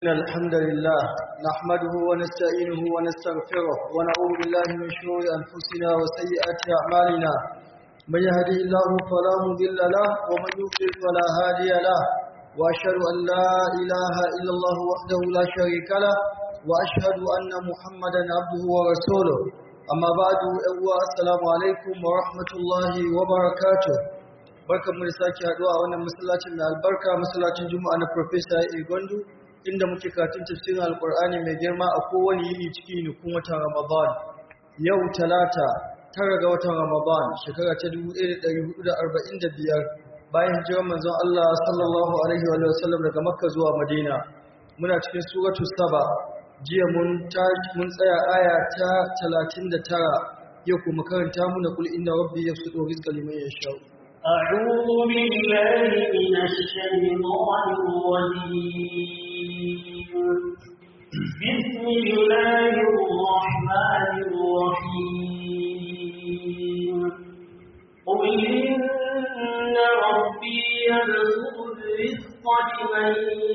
إن الحمد لله نحمده ونستعينه ونستغفره ونعوذ بالله من شرور أنفسنا وسيئات أعمالنا من يهدي الله فلا مضل له ومن يضلل فلا هادي له وأشهد أن لا إله إلا الله وحده لا شريك له وأشهد أن محمدا عبده ورسوله أما بعد السلام عليكم ورحمة الله وبركاته barkan mu da sake haduwa a wannan masallacin mai albarka masallacin juma'a na professor Igondu inda muke karatun tafsirin alkur'ani mai girma a kowane yini cikin nukun watan ramadan yau talata tara ga watan ramadan shekara ta 1445 bayan hijirar manzon Allah sallallahu alaihi wa sallam daga makka zuwa madina muna cikin suratu saba jiya mun mun tsaya aya ta 39 yau kuma karanta muna kul inna rabbi yabsutu rizqa liman yasha أعوذ بالله من الشيطان الرجيم بسم الله الرحمن الرحيم قل إن ربي يبسط الرزق لمن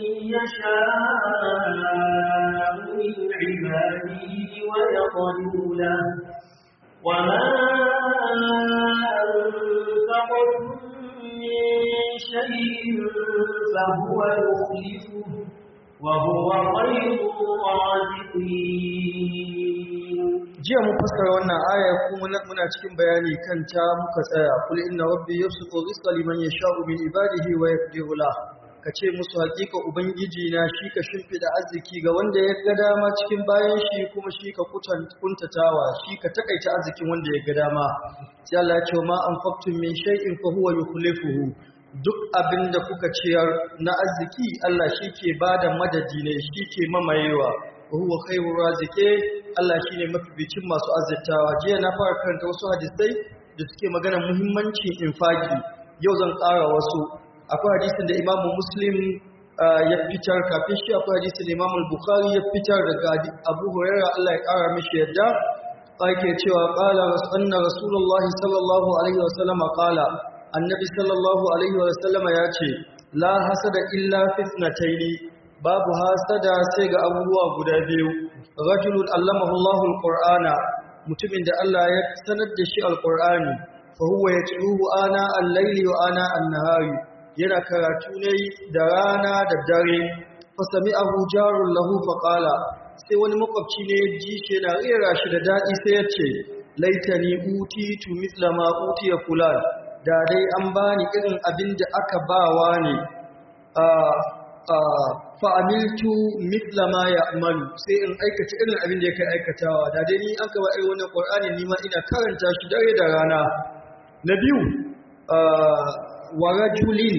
يشاء من عباده ويقدر له وما أنفقتم من شيء فهو يخلفه وهو خير الرازقين jiya mun fassara wannan aya kuma muna cikin bayani kan ta muka tsaya kul inna rabbi yabsutu rizqa liman yasha'u min ibadihi wa yaqdiru la kace musu hakika ubangiji na shi ka shimfida arziki ga wanda ya ga dama cikin bayan shi kuma shi ka kuntatawa shi ka takaita arzikin wanda ya ga dama sai Allah ya ce ma anfaqtum min shay'in fa huwa yukhlifuhu duk abin da kuka ciyar na arziki Allah shi ke bada madadi ne shi ke mamayewa wa huwa khairur razike Allah shine mafificin masu azzatawa jiya na fara karanta wasu hadisai da suke magana muhimmancin infaki yau zan ƙara wasu akwai hadisin da Imam Muslim ya fitar kafin shi akwai hadisin da Imam Bukhari ya fitar daga Abu Hurairah Allah ya ƙara mishi yadda ake cewa qala anna rasulullahi sallallahu alaihi wasallam qala annabi sallallahu alaihi wasallam ya ce la hasada illa fitnataini babu hasada sai ga abubuwa guda biyu rajulun allamahu Allahu alqur'ana mutumin da Allah ya sanar da shi alqur'ani fa huwa yatluhu ana al-layli wa ana an-nahari yana karatu ne da rana da dare fa sami'ahu jarun lahu fa qala sai wani makwabci ne ya ji shi yana rera shi da dadi sai ya ce laitani utitu mithla ma utiya fulan da dai an bani irin abin da aka bawa ne fa'amiltu mitla ma ya amalu sai in aikata irin abin da ya kai aikatawa da dai ni an kaba irin wannan ƙwar'ani ni ma ina karanta shi dare da rana na biyu wa rajulin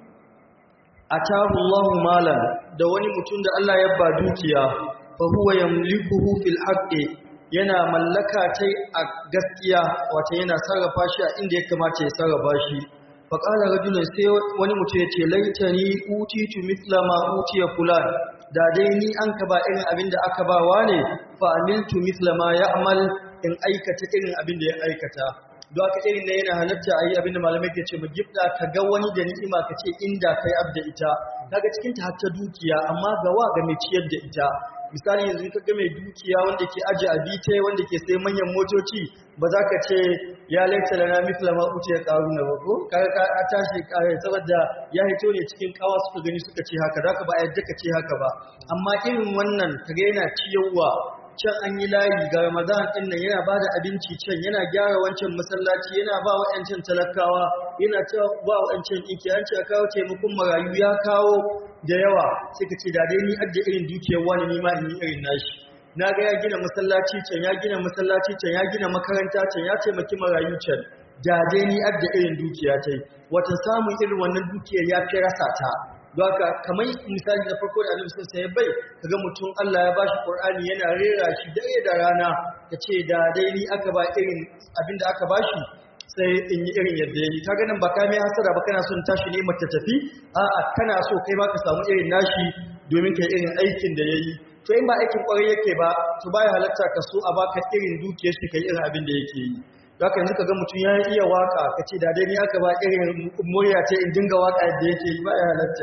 atahu Allahu malan da wani mutum da Allah ya ba dukiya fa huwa yamlikuhu fil haqqi yana mallaka tai a gaskiya wato yana sarrafa shi a inda ya kamata ya sarrafa shi faƙala rajulun sai wani mutum ya ce laitani utitu mithla ma utiya fulan da dai ni an ka ba irin abin da aka bawa ne fa amiltu mithla ma ya'mal in aikata irin abin da ya aikata don haka irin na yana halatta a yi abin da malamai ke ce mu gifta ka ga wani da ni'ima ka ce inda kai abda ita kaga cikin ta hatta dukiya amma ga wa ga mai ciyar da ita misali yanzu ka ga mai dukiya wanda ke aje abite wanda ke sai manyan motoci ba za ka ce ya laita da na mithla ma uce ya karu na bako kaga ka tashi kare saboda ya hito ne cikin kawa suka gani suka ce haka zaka ba yadda ka ce haka ba amma irin wannan kaga yana ciyarwa can an yi layi ga Ramadan din nan yana bada abinci can yana gyara wancan masallaci yana ba wa'ancan talakawa yana cewa ba wa'ancan iki an ce a kawo taimakon marayu ya kawo da yawa sai ka ce da dai ni adda irin dukiyar wani ni ma in yi irin nashi na ga ya gina masallaci can ya gina masallaci can ya gina makaranta can ya taimaki marayu can da dai ni adda irin dukiya ta yi wata samun irin wannan dukiyar ya fi rasa ta don haka kamar misali na farko da annabi sun ya bai kaga mutum Allah ya bashi Qur'ani yana rera shi dare da rana ce da dai ni aka ba irin abinda aka bashi sai in yi irin yadda yayi kaga nan ba ka mai hasara ba kana son tashi ne mata tafi a'a kana so kai ma ka samu irin nashi domin kai irin aikin da yayi to in ba aikin kwarai yake ba to baya halatta ka so a baka irin dukiyar shi kai irin abin da yake yi Zaka yanzu ka ga mutum ya iya waka ka ce da dai ni aka ba irin murya ce in dinga waka yadda yake yi ba ya halatta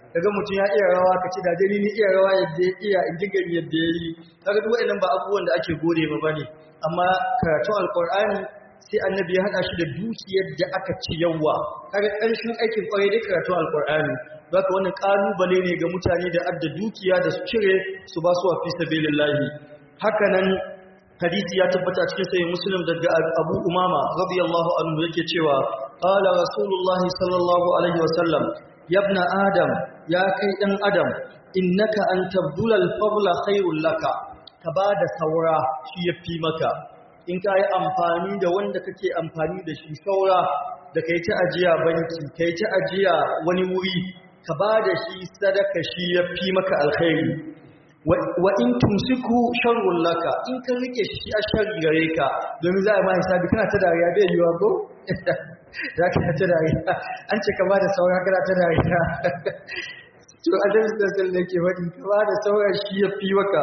kaga mutum ya iya rawa ka ce da dai ni iya rawa yadda ya iya in dinga yadda ya yi kaga duk wa'annan ba abubuwan da ake gode ma bane amma karatun alqur'ani sai annabi ya hada shi da dukiyar da aka ci yawa kaga ƙarshen aikin kwarai dai karatun alqur'ani haka wannan kalubale ne ga mutane da adda dukiya da su cire su ba su wa fi sabilillahi haka nan hadisi ya tabbata cikin sahih muslim daga abu umama radiyallahu anhu yake cewa qala rasulullahi sallallahu alaihi wasallam yabna adam ya kai dan adam innaka an tabdula al-fadla khairul laka ka bada saura shi yafi maka in ka yi amfani da wanda kake amfani da shi saura da kai ta ajiya banki kai ta ajiya wani wuri ka bada shi sadaka shi yafi maka alkhairi wa in tumsiku sharrun laka in ka rike shi a sharri gare ka domin za a ma hisabi kana ta dariya bai yiwa ko za ka ta dariya an ce ka ba da saura kana ta dariya to a da sassan da ke faɗi ka ba da saura shi ya fi maka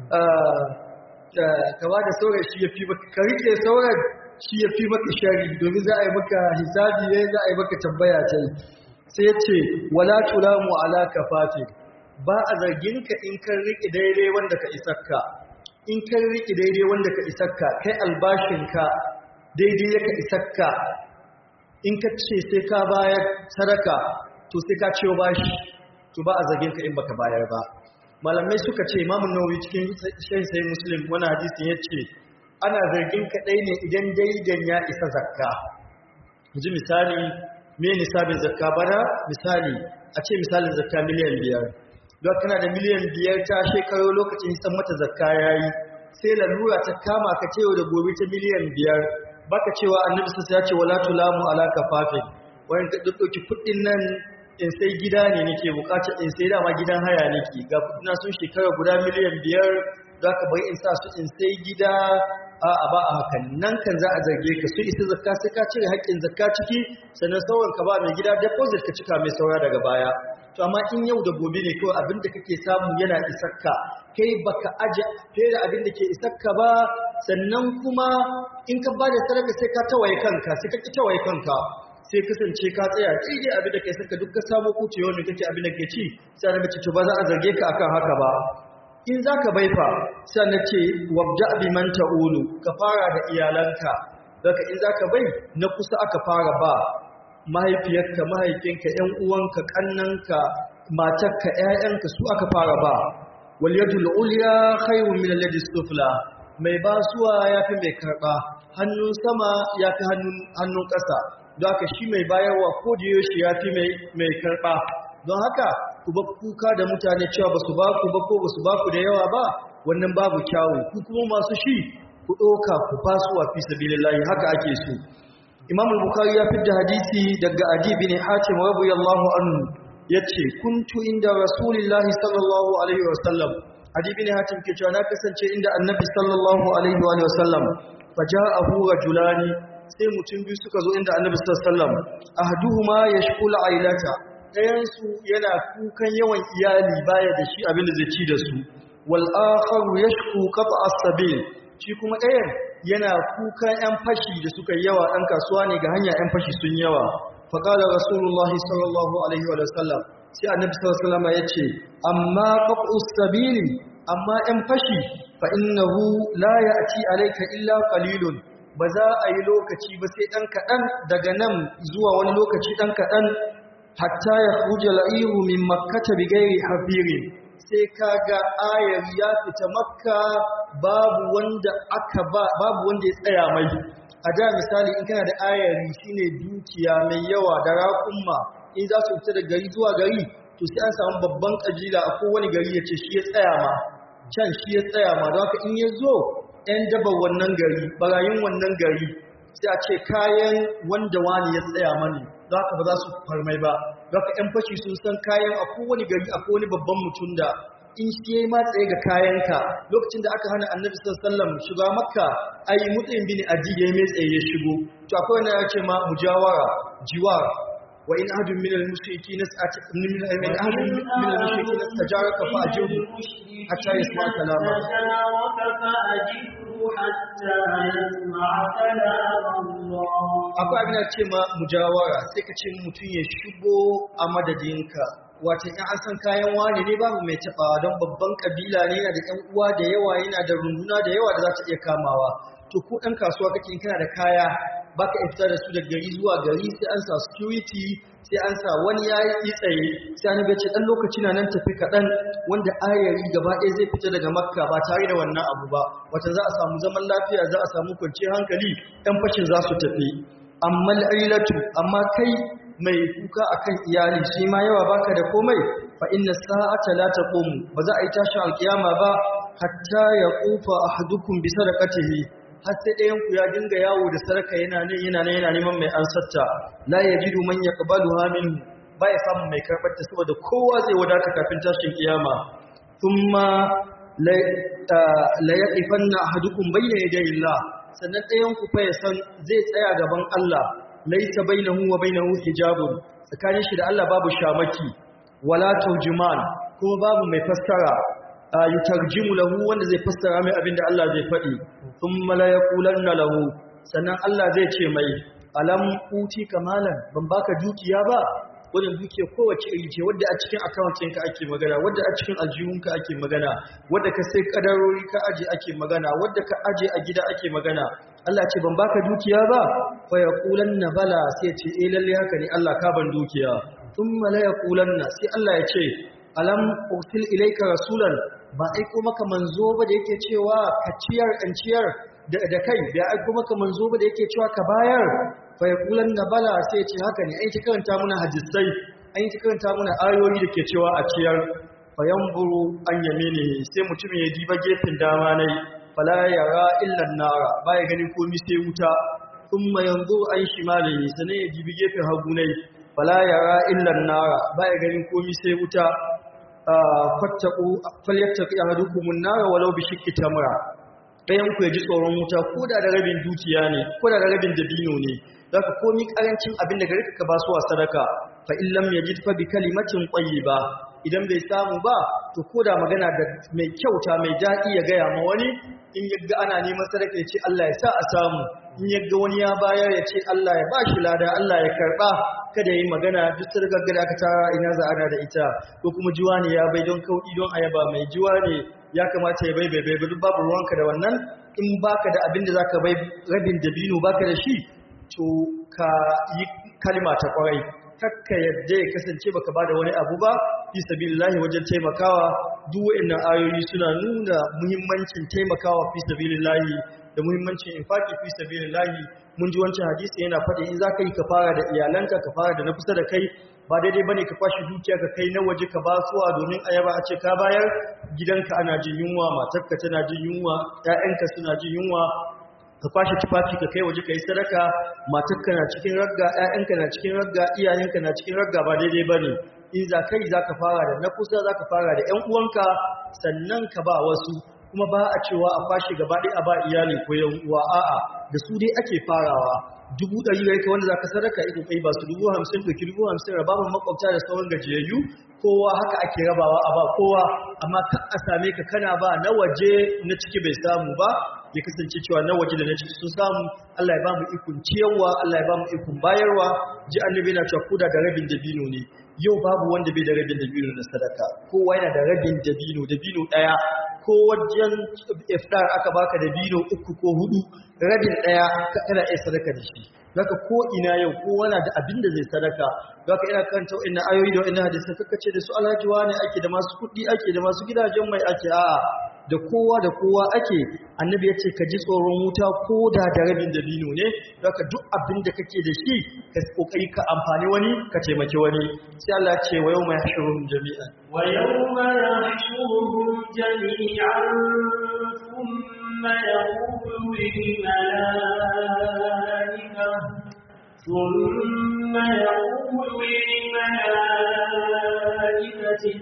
ka ba da saura shi ya fi maka ka rike sauran shi ya fi maka shari domin za a yi maka hisabi ne za a yi maka tambaya ta sai ya ce wala tulamu ala kafatin ba a zarginka in kan riƙe daidai wanda ka isakka in kan riƙe daidai wanda ka isakka kai albashinka daidai ya ka isakka in ka ce sai ka bayar sadaka to sai ka ciwo bashi to ba a zarginka in baka bayar ba malamai suka ce imamun nawawi cikin shan sai muslim wani hadisin ya ce ana zargin ka ɗai ne idan daidan ya isa zakka ji misali me nisabin zakka bana misali a ce misalin zakka miliyan biyar don kana da miliyan biyar ta shekaru lokacin hisan mata zakka ya yi sai lalura ta kama ka ce da gobe ta miliyan biyar baka cewa annabi sassa ya ce wala tulamu ala kafafin wani ka ɗauki kuɗin nan in sai gida ne nake bukatar in sai dama gidan haya nake ga kuɗina sun shekara guda miliyan biyar za ka bai in sa su in sai gida a ba a hakan nan kan za a zarge ka su isa zakka sai ka cire haƙƙin zakka ciki sannan sauran ka ba mai gida deposit ka cika mai saura daga baya to amma in yau da gobe ne kawai abin da kake samu yana isakka kai baka aje fiye da abin da ke isakka ba sannan kuma in ka bada sadaka sai ka tawaye kanka sai ka ki tawaye kanka sai kasance ka tsaya daidai abin da kai saka duk ka samu kuce wanda kake abin da ke ci sai daga ci to ba za a zarge ka akan haka ba in zaka baifa sai na ce wabda bi man ta'ulu ka fara da iyalanka daga in zaka bai na kusa aka fara ba mahaifiyarka mahaifinka ƴan uwanka kannanka matarka ƴaƴanka su aka fara ba wal yadul ulya khayrun min al yadi sufla mai basuwa yafi mai karba hannun sama yafi hannun hannun ƙasa don haka shi mai bayarwa ko da yaushe yafi mai mai karba don haka ku ba kuka da mutane cewa basu ba ku ba ko basu ba ku da yawa ba wannan babu kyawu ku kuma masu shi ku ɗauka ku fasuwa fi sabilillahi haka ake so Imam al-Bukhari ya fidda hadisi daga Adi bin Hatim radiyallahu anhu yace kuntu inda Rasulullahi sallallahu alaihi wasallam Adi bin Hatim ke cewa na kasance inda Annabi sallallahu alaihi wa sallam faja'ahu rajulani sai mutum biyu suka zo inda Annabi sallallahu alaihi wasallam ahduhuma yashkul ailata ɗayan su yana kukan yawan iyali baya da shi abin da zai ci da su wal akharu yashku qat'a as-sabil shi kuma ɗayan yana kuka ‘yan fashi da suka yi yawa ɗan kasuwa ne ga hanya ‘yan fashi sun yawa faƙaɗa rasulullahi sallallahu alaihi wa sallam sai annabi sallallahu alaihi ya ce amma ƙaƙus sabili amma ‘yan fashi fa innahu la ya ci alaika illa qalilun ba za a yi lokaci ba sai ɗan kaɗan daga nan zuwa wani lokaci ɗan kaɗan hatta ya huja la'iru min makkata bi gairi hafirin sai kaga ayar ya fita makka babu wanda aka ba babu wanda ya tsaya mai a da misali in kana da ayari shine dukiya mai yawa da raƙumma in za su fita da gari zuwa gari to sai an samu babban kabila a kowane gari ya ce shi ya tsaya ma can shi ya tsaya ma don haka in ya zo ‘yan daba wannan gari barayin wannan gari sai a ce kayan wanda wani ya tsaya mani don haka ba za su farmai ba don haka ‘yan fashi sun san kayan a kowane gari a kowane babban mutum da in shi ya yi matsaye ga kayanka lokacin da aka hana annabi sallam shiga makka ai mutsayin bin aji ya yi mai tsaye ya shigo to akwai wani ya ce ma mujawara jiwar wa in ahadun min al-mushriki nas'at min min ahadun min al-mushriki nastajaraka fa ajibu hatta yasma kalama akwai abin da ce ma mujawara sai ka ce mutum ya shigo a madadinka wato in an san kayan wane ne babu mai taɓawa don babban kabila ne yana da ƴan uwa da yawa yana da runduna da yawa da za ta iya kamawa to ko ɗan kasuwa kake in kana da kaya baka iya fita da su daga gari zuwa gari sai an sa security sai an sa wani ya yi tsaye sai an ce ɗan lokaci na nan tafi kaɗan wanda ayari gaba ɗaya zai fita daga makka ba tare da wannan abu ba wata za a samu zaman lafiya za a samu kwanciyar hankali ɗan fashin za su tafi amma al'ilatu amma kai mai kuka akan iyali shi ma yawa baka da komai fa inna sa'ata la taqumu ba za a yi tashin alkiyama ba hatta ya qufa ahadukum bi sadaqatihi har sai ɗayan ku ya dinga yawo da sadaka yana nan yana nan yana neman mai ansarta la yajidu man yaqbaluha minhu ba ya samu mai karɓar ta saboda kowa zai wadata kafin tashin kiyama thumma la la yaqifanna ahadukum bayna yaday Allah sannan ɗayan ku fa ya san zai tsaya gaban Allah laisa bainahu wa bainahu hijabun tsakanin shi da Allah babu shamaki wala turjuman kuma babu mai fassara yutarjimu lahu wanda zai fassara mai abinda Allah zai faɗi thumma la yaqulanna lahu sannan Allah zai ce mai alam uti kamalan ban baka dukiya ba wannan dukiya kowace iri ce wadda a cikin account ɗinka ake magana wadda a cikin aljihunka ake magana wadda ka sai kadarori ka aje ake magana wadda ka aje a gida ake magana Allah ce ban baka dukiya ba fa yaqulanna bala sai ce eh lalle haka ne Allah ka ban dukiya thumma la yaqulanna sai Allah ya ce alam ursil ilayka rasulan ba aiko maka manzo ba da yake cewa ka ciyar kan ciyar da kai da aiko maka manzo ba da yake cewa ka bayar fa yaqulanna bala sai ce haka ne ai ta karanta muna hadisai ai ta karanta muna ayoyi da ke cewa a ciyar fa yanzuru an yamini sai mutum ya diba gefen dama nai fala yara illan nara baya ganin komai sai wuta thumma yanzuru an shimalihi sanan ya dibi gefen hagu nai fala yara illan nara baya ganin komai sai wuta fattaku falyattaqi ahadukum an-nar walau bi shiqqi tamra dayan ku ji tsoron wuta ko da da rabin dukiya ne ko da da rabin dabino ne zaka komi karancin abin da gare ka ba su wa sadaka fa in lam yajid fa bi kalimatin tayyiba idan bai samu ba to ko da magana da mai kyauta mai daɗi ya gaya ma wani in yagga ana neman sadaka ya ce Allah ya sa a samu in yagga wani ya bayar ya ce Allah ya ba shi lada Allah ya karɓa kada yi magana duk sadakar da aka tara ina za ana da ita ko kuma jiwa ne ya bai don kauɗi don ayaba mai jiwa ne ya kamata ya bai bai bai duk babu ruwanka da wannan in baka da abin da zaka bai rabin dabino baka da shi to ka yi kalma ta kwarai kakka yadda ya kasance baka bada wani abu ba fi sabilillahi wajen taimakawa duk wayannan ayoyi suna nuna muhimmancin taimakawa fi sabilillahi da muhimmancin infaki fi sabilillahi mun ji wancan hadisi yana faɗi in zaka yi ka fara da iyalanka ka fara da na kusa da kai ba daidai bane ka kwashi dukiya ka kai na waje ka basuwa domin ayaba a ce ka bayar gidanka ana jin yunwa matarka tana jin yunwa ƴaƴanka suna jin yunwa ka kwashe tufafi ka kai waje ka yi sadaka matarka na cikin ragga ƴaƴanka na cikin ragga iyayenka na cikin ragga ba daidai bane in za kai za ka fara da na kusa za ka fara da ƴan uwanka sannan ka ba wasu kuma ba a cewa a kwashe gaba ɗaya a ba iyali ko yan uwa a'a da su dai ake farawa dubu ɗari gare ka wanda za ka sadaka iko kai ba su dubu hamsin ɗauki dubu hamsin raba ma makwabta da sauran gajiyayyu kowa haka ake rabawa a ba kowa amma kan a same ka kana ba na waje na ciki bai samu ba ya kasance cewa na waje da na ciki sun samu Allah ya ba mu ikon ciyarwa Allah ya ba mu ikon bayarwa ji annabi na cewa koda da rabin dabino ne yau babu wanda bai da rabin dabino na sadaka kowa yana da rabin dabino dabino daya ko wajen iftar aka baka dabino uku ko hudu rabin daya kana iya sadaka da shi zaka ko ina yau kowa na da abin da zai sadaka zaka ina karanta wa'annan ayoyi da wa'annan hadisi kaka ce da su alhaji ne ake da masu kuɗi ake da masu gidajen mai ake a'a da kowa da kowa ake annabi ya ce ka ji tsoron wuta ko da da rabin dabino ne zaka duk abin da kake da shi ka kokari ka amfani wani ka taimaki wani sai Allah ya ce wa yawma yahshuruhum jami'an wa yawma yahshuruhum jami'an thumma yaqulu lil malaikati ثم يقول للملائكة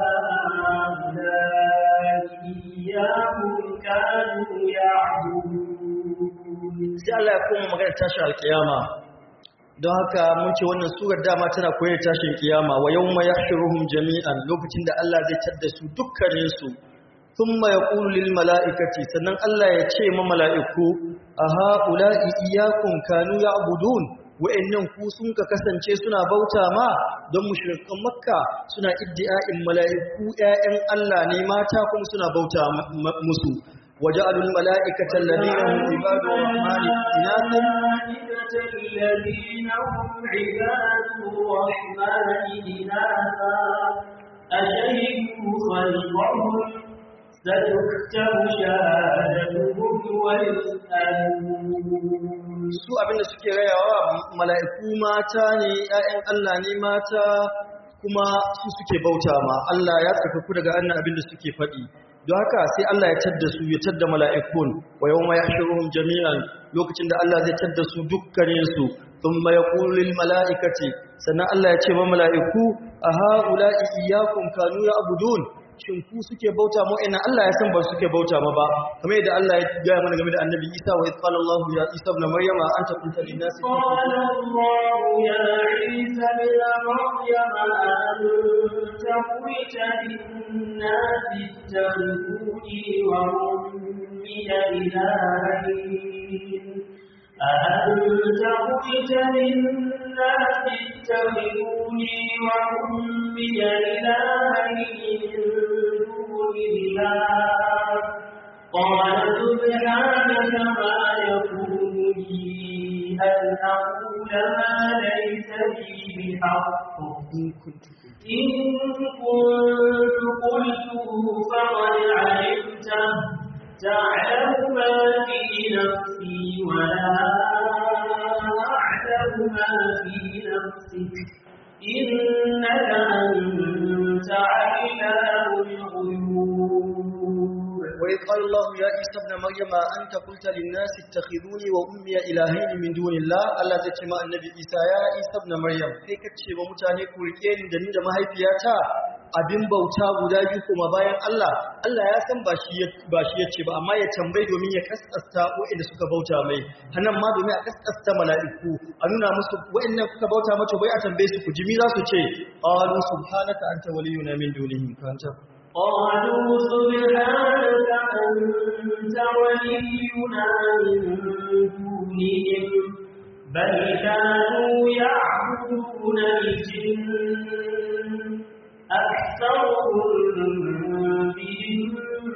أهؤلاء إياهم كانوا يعبدون sai Allah ya koma magana tashin alkiyama don haka mun ce wannan surar dama tana koyar tashin kiyama wa yawma yahshuruhum jami'an lokacin da Allah zai tadda su dukkanin su thumma yaqulu lil mala'ikati sannan Allah ya ce ma mala'iku aha ula'i iyyakum kanu ya'budun wa'annan ku sun ka kasance suna bauta ma don mushrikan makka suna iddi'a'in mala'iku ƴaƴan Allah ne mata kuma suna bauta musu waja'alul mala'ikata alladhina hum ibadur rahmani inathan الذين هم عباد الرحمن إناثا أشهدوا خلقهم ستكتب شهادتهم ويسألون su abinda suke rayawa mala'iku mata ne ‘ya'yan Allah ne mata kuma su suke bauta ma Allah ya tsakaku daga annan abinda suke faɗi don haka sai Allah ya tadda su ya tadda mala'ikun wa yau ma ya shirin jami'an lokacin da Allah zai tadda su dukkaninsu sun ma ya kulil mala'ikace sannan Allah ya ce ma mala'iku a ha'ula'i iyakun kanu ya abudun shin ku suke bauta mu ina Allah ya san ba suke bauta ma ba kamar yadda Allah ya gaya mana game da annabi Isa wa qala Allah ya Isa ibn Maryam anta qulta lin nas قال الله يا عيسى ابن مريم أنت قلت للناس اتخذوني وأمي إلهين أأنت قلت للناس اتخذوني وأمي إلهين من دون الله قال سبحانك ما يكون لي أن أقول ما ليس لي بحق إن كنت قلته فقد علمته تعلم ما في نفسي ولا أعلم ما في نفسك إنك أنت علام الغيوب وإذ قال الله يا عيسى ابن مريم أنت قلت للناس اتخذوني وأمي إلهين من دون الله الله zai ce ma annabi Isa ya Isa ibn Maryam kai kace wa mutane ku rike ni da ni da mahaifiyata abin bauta guda biyu kuma bayan Allah Allah ya san ba shi ba shi yace ba amma ya tambayi domin ya kaskasta waɗanda suka bauta mai hanan ma domin a kaskasta mala'iku a nuna musu waɗannan kuka bauta mata bai a tambaye su ku jimi za su ce qalu subhanaka anta waliyuna min dunihim kanta قالوا سبحانك أنت ولينا من دونهم بل كانوا يعبدون الجن أكثرهم بهم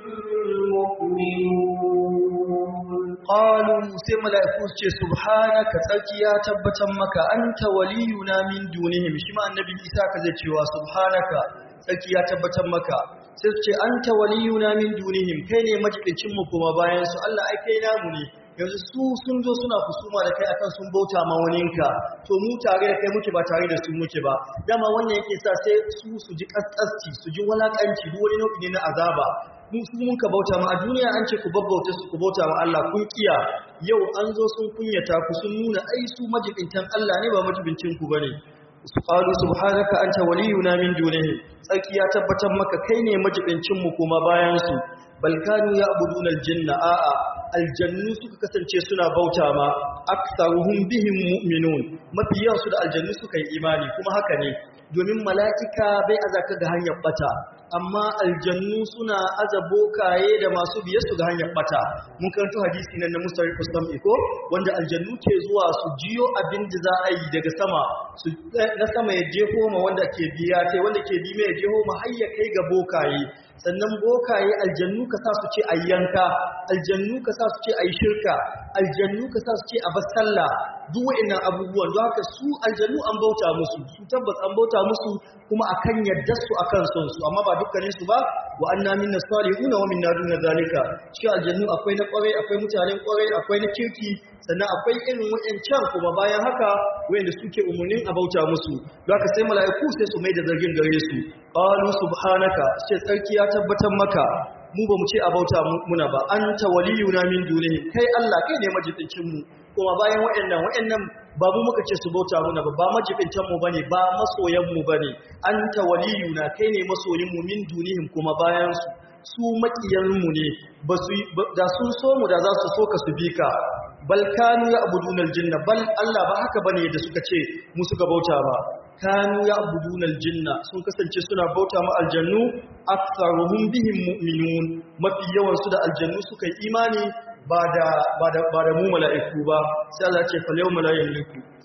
مؤمنون qalu sai mala'iku su ce subhanaka tsarki ya tabbatar maka anta waliyuna min dunihim shi ma annabi Isa ka zai cewa subhanaka tsarki ya tabbatar maka sai su ce anta waliyuna min dunihim kai ne majibincin mu kuma bayan su Allah ai kai namu ne yanzu su sun zo suna kusuma da kai akan sun bauta ma waninka to mu tare da kai muke ba tare da su muke ba dama wannan yake sa sai su su ji kaskasci su ji walakanci duk wani nau'i ne na azaba mun su mun ka bauta ma a duniya an ce ku babbauta su ku bauta ma Allah kun kiya yau an zo sun kunyata ku sun nuna ai su majibintan Allah ne ba majibincin ku bane su qalu subhanaka anta waliyuna min dunihi tsarki ya tabbatar maka kai ne majibincin mu kuma bayan su bal kanu ya'buduna aljanna a'a aljannu suka kasance suna bauta ma aktsaruhum bihim mu'minun mafi yawan su da aljannu suka yi imani kuma haka ne domin mala'ika bai azaka ga hanyar bata amma aljannu suna aza bokaye da masu biye su ga hanyar bata mun karanto hadisi nan na mustari kusam iko wanda aljannu ke zuwa su jiyo abin da za a yi daga sama su na sama ya jeho ma wanda ke biya tai wanda ke bi mai ya jeho ma har ya kai ga bokaye sannan bokaye aljannu ka sa su ce a yanka aljannu ka sa su ce a yi shirka aljannu ka sa su ce a bar sallah duk wa'annan abubuwan don haka su aljannu an bauta musu su tabbas an bauta musu kuma akan yadda su akan son su amma ba dukkanin su ba wa anna minna salihuna wa minna duna zalika cikin aljannu akwai na kwarai akwai mutanen kwarai akwai na kirki sannan akwai irin wa'ancan kuma bayan haka wa'anda suke umurnin a bauta musu don haka sai mala'iku sai su mai da zargin gare su qalu subhanaka sai tsarki ya tabbatar maka mu ba mu ce a bauta muna ba anta waliyuna min dunihi kai Allah kai ne majibincin mu kuma bayan waɗannan waɗannan ba mu muka ce su bauta muna ba ba majibintan mu bane ba masoyan mu bane anta waliyuna kai ne masoyin mu min dunihim kuma bayan su su makiyan mu ne ba su da sun so mu da za su so ka su bi ka bal kanu ya'buduna aljinna bal Allah ba haka bane da suka ce mu suka bauta ba kanu ya'buduna aljinna sun kasance suna bauta ma aljannu aktsaruhum bihim mu'minun mafi yawan su da aljannu suka yi imani ba da ba da ba da mu mala'iku ba sai Allah ce fal yawma la yamliku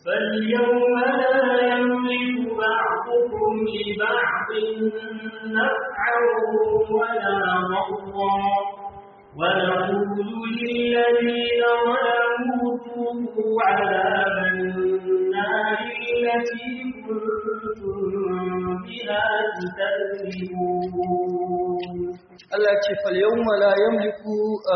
فاليوم لا يملك بعضكم لبعض نفعا ولا ضرا ونقول للذين ظلموا ذوقوا عذاب النار التي كنتم بها تكذبون Allah ce falyawma la yamliku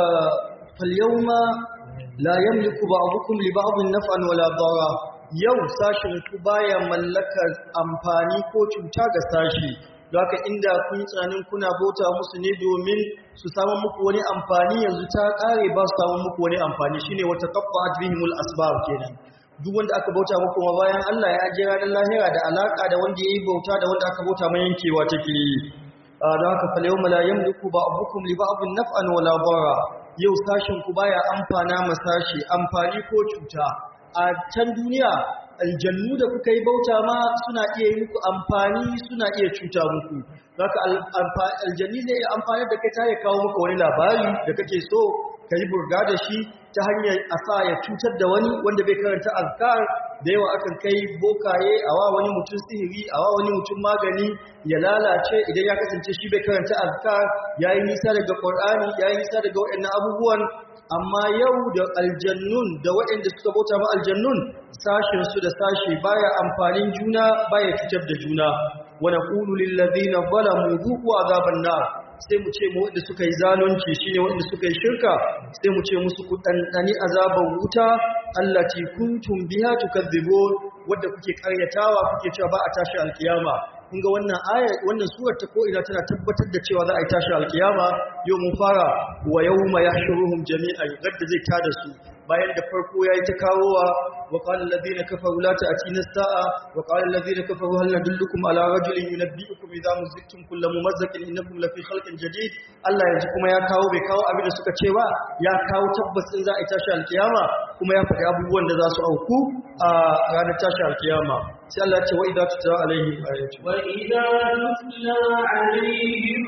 falyawma la yamliku ba'dukum li ba'din naf'an wala darra yau sashin ku baya mallakar amfani ko cuta ga sashi haka inda kun tsanin kuna bauta musu ne domin su samu muku wani amfani yanzu ta kare ba su samu muku wani amfani shine wata qaffa'at bihimul asbab kenan duk wanda aka bauta muku ma bayan Allah ya jira ranar lahira da alaka da wanda yayi bauta da wanda aka bauta mai yankewa take yi don haka fal yawma la yamliku ba'dukum li ba'din naf'an wala darra yau sashin ku baya amfana ma sashi amfani ko cuta a can duniya aljannu da kuka yi bauta ma suna iya yi muku amfani suna iya cuta muku zaka aljanni zai iya amfani da kai ta ya kawo maka wani labari da kake so ka yi burga da shi ta hanyar a sa ya cutar da wani wanda bai karanta azkar da yawa akan kai bokaye a wa wani mutum sihiri a wa wani mutum magani ya lalace idan ya kasance shi bai karanta azkar ya yi nisa daga qur'ani ya yi nisa daga waɗannan abubuwan amma yau da aljannun da waɗanda suka bauta ma aljannun sashin su da sashi baya amfanin juna baya cutar da juna wa naqulu lil ladina zalamu dhuqu azaban nar sai mu ce mu wanda suka yi zalunci shine wanda suka yi shirka sai mu ce musu ku dandani azaban wuta allati kuntum biha tukadzibun wanda kuke karyatawa kuke cewa ba a tashi alkiyama kun ga wannan aya wannan surar ta ko ina tana tabbatar da cewa za a yi tashi alkiyama yau mun fara wa yawma yahshuruhum jami'an gadda zai tada su bayan da farko yayi ta kawowa wa qala alladhina kafaru la ta'tina as-sa'a wa qala alladhina kafaru hal nadullukum ala rajulin yunabbi'ukum idha muziktum kullu mumazzakin innakum lafi khalqin jadid Allah yanzu kuma ya kawo bai kawo abin da suka ce ba ya kawo tabbacin za a yi tashi alkiyama kuma ya faɗi abubuwan da za su auku a ranar tashi alkiyama sai Allah ya ce wa idza tutla alaihim ayatu وإذا تتلى عليهم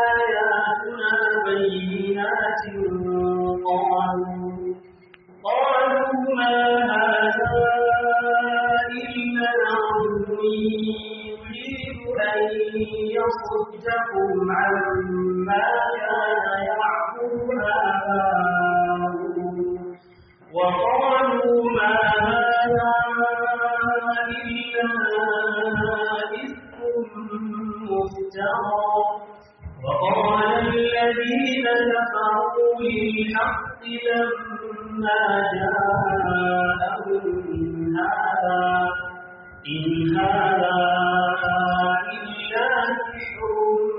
آياتنا بينات قالوا قالوا ما هذا إلا عبد يريد أن يصدكم عما كان يعبد آباؤكم وقالوا ما هذا إلا إفك مفترى وقال الذين كفروا للحق لما جاءهم إن هذا إن هذا إلا سحر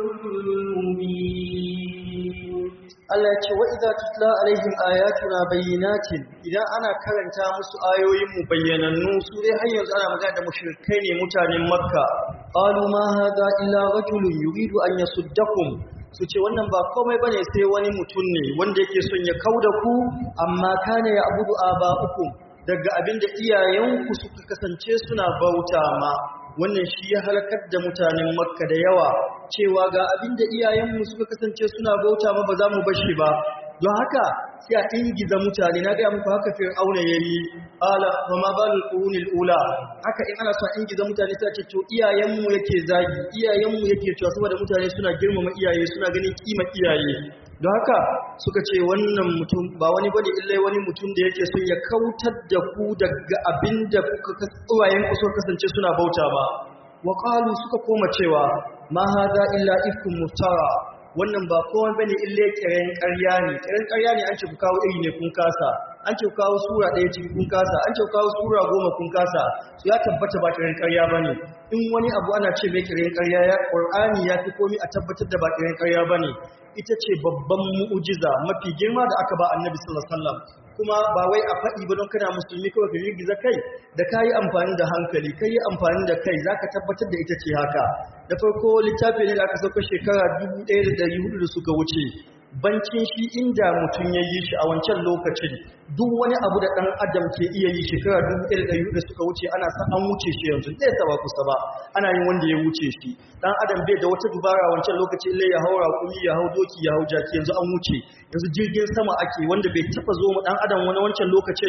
مبين Allah ya ce wa idza tutla alaihim ayatuna bayyinatin idan ana karanta musu ayoyin mu bayyanannu su dai har yanzu ana magana da mushrikai ne mutanen Makka qalu ma hadha illa rajulun yuridu an yasuddakum su ce wannan ba komai bane sai wani mutum ne wanda yake son ya kauda ku amma kana ya abudu aba'ukum daga abinda iyayenku suka kasance suna bauta ma wannan shi ya halakar da mutanen makka da yawa cewa ga abinda iyayenmu suka kasance suna bauta ma ba za mu bashi ba don haka sai a ingiza mutane na gaya muku haka fir'auna yayi ala wa ma balul qurunil ula haka in ana so a ingiza mutane sai a ce to iyayenmu yake zagi iyayenmu yake cewa saboda mutane suna girmama iyaye suna ganin kima iyaye don haka suka ce wannan mutum ba wani bane illai wani mutum da yake son ya kautar da ku daga abinda kuka uwayen ku suka kasance suna bauta ba wa qalu suka koma cewa ma hada illa ifkum muftara wannan ba kowa bane ille kiran ƙarya ne kiran ƙarya ne an ce ku kawo iri ne kun kasa an ce ku kawo sura ɗaya ciki kun kasa an ce ku kawo sura goma kun kasa su ya tabbata ba kiran ƙarya bane in wani abu ana ce mai kiran ƙarya ya Qur'ani ya fi komai a tabbatar da ba kiran ƙarya bane ita ce babban mu'ujiza mafi girma da aka ba Annabi sallallahu alaihi wasallam kuma ba wai a faɗi ba don kana musulmi kawai ka girgiza kai da ka yi amfani da hankali ka yi amfani da kai za ka tabbatar da ita ce haka da farko littafi ne da aka sauka shekara 1400 da suka wuce bancin shi inda mutum ya yi shi a wancan lokacin duk wani abu da ɗan adam ke iya yi shekara 1400 da suka wuce ana sa an wuce shi yanzu zai saba kusa ba ana yin wanda ya wuce shi ɗan adam bai da wata dubara a wancan lokacin lai ya haura kumi ya hau doki ya hau jaki yanzu an wuce yanzu jirgin sama ake wanda bai taɓa zo mu ɗan adam wani wancan lokacin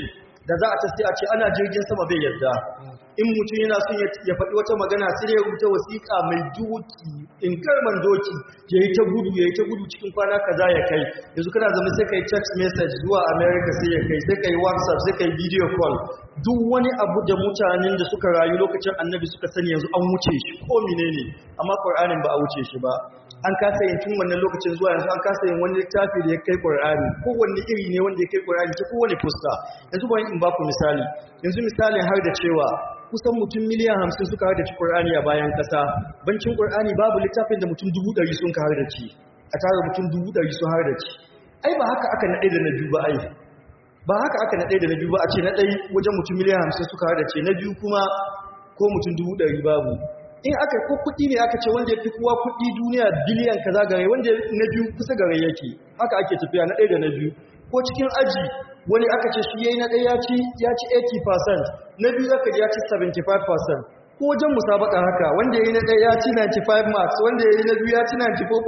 da za a ta sai a ce ana jirgin sama bai yadda in mutum yana son ya faɗi wata magana sai ya rubuta wasiƙa mai doki in karman doki ya yi ta gudu ya yi ta gudu cikin kwana kaza ya kai yanzu kana zama sai ka yi text message zuwa america sai ya kai sai ka yi whatsapp sai ka yi video call duk wani abu da mutanen da suka rayu lokacin annabi suka sani yanzu an wuce shi ko menene amma qur'anin ba a wuce shi ba an kasa yin tun wannan lokacin zuwa yanzu an kasa yin wani littafi da ya kai qur'ani kowanne iri ne wanda ya kai qur'ani ta kowane fuska yanzu bari in ba ku misali yanzu misalin har da cewa kusan mutum miliyan hamsin suka har da ci qur'ani a bayan kasa bancin qur'ani babu littafin da mutum dubu ɗari sun ka har da ci a tare mutum dubu ɗari sun har da ci ai ba haka aka naɗe da na biyu ba ai ba haka aka na ɗaya da na biyu ba a ce na ɗai wajen mutum miliyan hamsin suka da ce na biyu kuma ko mutum dubu ɗari babu in aka ko kuɗi ne aka ce wanda ya fi kowa kuɗi duniya biliyan kaza gare wanda na biyu kusa gare yake haka ake tafiya na ɗaya da na biyu ko cikin aji wani aka ce shi yayi na ɗaya ya ci ya ci 80% na biyu zaka ji ya ci 75% ko wajen musabaka haka wanda yayi na ɗaya ya ci 95 marks wanda yayi na biyu ya ci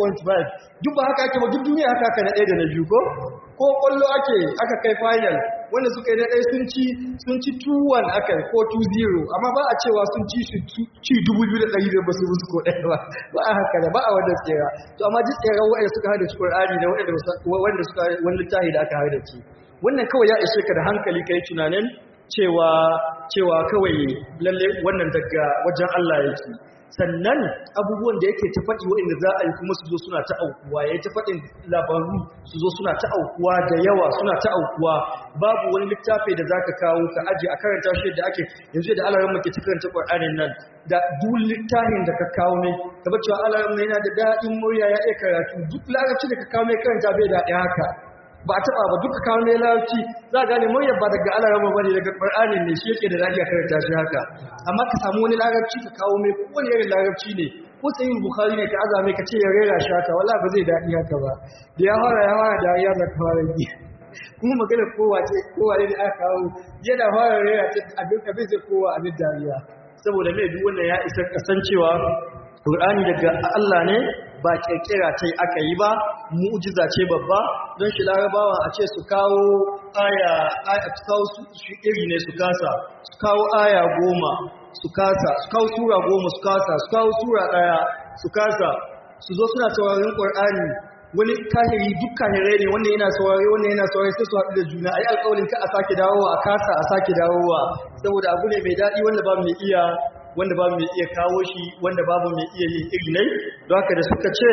94.5 duk ba haka ake ba duk duniya haka aka na ɗaya da na biyu ko ko kwallo ake aka kai final wanda suka yi na ɗaya sun ci sun ci 2-1 aka ko 2-0 amma ba a cewa sun ci shi ci 2,200 ba su musu ko ɗaya ba ba a haka da ba a wanda tsera to amma duk tseren wanda suka haɗa ci ƙwar'ani da wanda suka wani littafi da aka haɗa ci wannan kawai ya ishe ka da hankali ka yi tunanin cewa cewa kawai lalle wannan daga wajen Allah yake sannan abubuwan da yake ta faɗi waɗanda za a yi kuma su zo suna ta aukuwa ya yi ta faɗin labaru su zo suna ta aukuwa da yawa suna ta aukuwa babu wani littafi da za ka kawo ka aji a karanta shi da ake yanzu da alarar muke ta karanta ƙwar'anin nan da duk littafin da ka kawo mai ka cewa alarar yana da daɗin murya ya iya karatu duk larabci da ka kawo mai karanta bai daɗi haka ba a taba ba duka kawo ne larabci za a gane muryar ba daga alarama ba ne daga ƙwar'ani ne shi yake da lafiya karanta shi haka amma ka samu wani larabci ka kawo mai kowane irin larabci ne ko sayin bukari ne ka azame ka ce ya rera shi haka wala ba zai daɗi haka ba da ya fara ya fara da ya zaka fara yi kuma magana kowa ce kowa ne da aka kawo yana fara rera ta abin abin zai kowa abin dariya saboda mai duk wannan ya isa kasancewa Qur'ani daga Allah ne ba kirkira ta yi aka yi ba mu'jiza ce babba don shi larabawa a ce su kawo aya aya su kawo su iri ne su kasa su kawo aya goma su kasa su kawo sura goma su kasa su kawo sura daya su kasa su zo suna sauraron Qur'ani wani kahiri duk kahirai ne wanda yana saurare wanda yana saurare sai su haɗu da juna ai alƙawarin ka a sake dawowa a kasa a sake dawowa saboda abu ne mai daɗi wanda ba mai iya wanda babu mai iya kawo shi wanda babu mai iya yin iri ne don haka da suka ce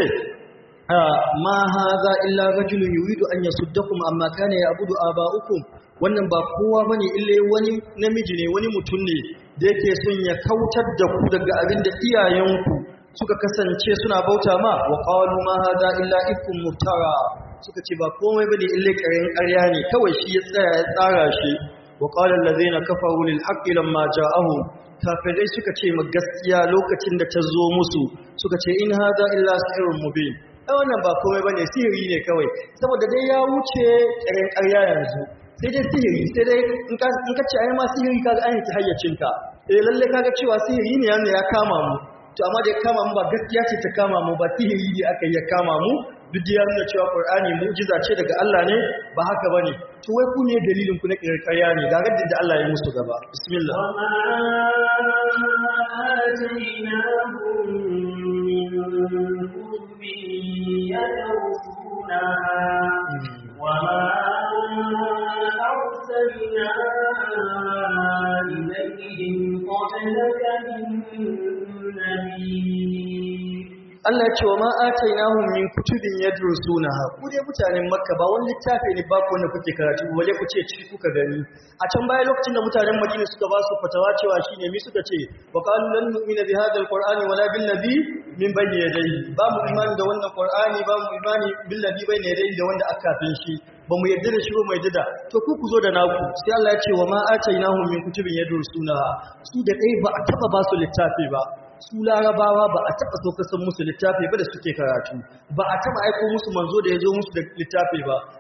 ma haza illa rajulun yuridu an yasuddakum amma kana ya'budu aba'ukum wannan ba kowa bane illa wani namiji ne wani mutum ne da yake son ya kautar da ku daga abin da iyayenku suka kasance suna bauta ma wa qalu ma haza illa ifkum muftara suka ce ba komai bane illa ƙarin ƙarya ne kawai shi ya tsaya ya tsara shi wa qala allazina kafaru lil haqqi lamma ja'ahum kafirai suka ce ma gaskiya lokacin da ta zo musu suka ce in haza illa sihirun mubin ai wannan ba komai bane sihiri ne kawai saboda dai ya wuce ƙarin ƙarya yanzu sai dai sihiri sai dai in ka in ka ce ai ma sihiri kaga an yi hayyacinka eh lalle kaga cewa sihiri ne yana ya kama mu to amma da ya kama mu ba gaskiya ce ta kama mu ba sihiri ne aka yi ya kama mu duk da ya nuna cewa Qur'ani mu'jiza ce daga Allah ne ba haka bane to wai ku ne dalilin ku na ƙarya ne ga gaddin da Allah ya musu gaba bismillah وما أرسلنا إليهم قبلك من نبي Allah ya ce wa ma atainahum min kutubin yadrusunaha ku dai mutanen Makka ba wani littafi ne ba ku wanda kuke karatu wale ku ce ciki kuka gani a can baya lokacin da mutanen Madina suka ba su fatawa cewa shine mi suka ce wa qalu lan nu'mina bi hadha alqur'ani wala bil nabi min bayni yadayhi ba mu imani da wannan qur'ani ba mu imani bil nabi bayni yadayhi da wanda aka kafin shi ba mu yadda da shi ba mu yadda da to ku ku zo da naku sai Allah ya ce wa ma atainahum min kutubin yadrusunaha su da dai ba a taba ba su littafi ba su larabawa ba a taɓa so kasan musu littafi ba da suke karatu ba a taɓa aiko musu manzo da ya zo musu da littafi ba